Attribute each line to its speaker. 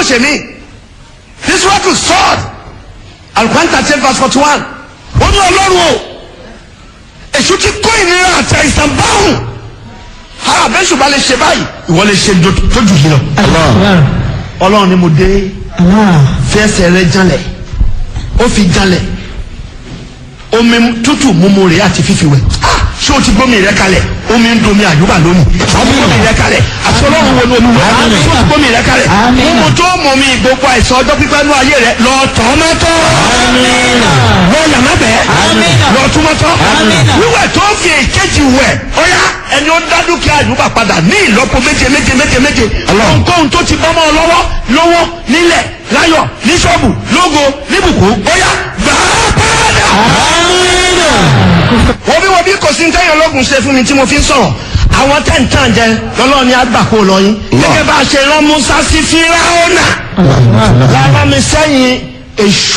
Speaker 1: ṣe mí this work is sword alukan thirteen verse forty one ó ní ọlọ́run o èṣù ti kó ìnira àti àìsàn báwùn ha bẹ́sù bá lè ṣe báyìí ìwọ lè ṣe tó jù yìí lọ ọlọ́run ni mo dé fẹsẹ̀ rẹ janlẹ̀ ó fi janlẹ̀ omi tútù mímu rẹ̀ àti fífi wẹ̀ ṣé o ti gbómi rẹ kalẹ̀ omi ń domi àyùbá lónìí o ti gbómi rẹ kalẹ̀ àti ọlọ́run wo ni olúwa ṣé o ti gbómi rẹ kalẹ̀ mímu tó mọ̀ mi gbogbo àìsàn ọjọ́ pípẹ́ nú ayé rẹ lọ tọ́ mọ́tọ́ lọ yàrá bẹ́ẹ̀ lọ tún mọ́tọ́ wíwẹ̀ tó fi èkejì wẹ̀ ọ̀yá ẹni ó dá dúkìá àyùbá padà ní ìlọ́po méje méje méje méje ohunkóhun tó ti bọ́mọ́ lọ́wọ́ lọ́wọ́ nílẹ̀ láyọ̀ ní ṣọ́ọ̀bù lógo níbùkún ọ̀yá gbàá padà wọ́n bí wọ́n bí kò sí ntẹ́yìn ológun ṣe fún mi tí mo fi ń sọ̀rọ̀ àwọn tẹ̀ǹtàn jẹ lọ́lọ́ọ̀ni àgbàkó lọ yín gẹ́gẹ́ bá a ṣe rán Musa sí Fíráúnà lára mi sẹ́yìn èṣù.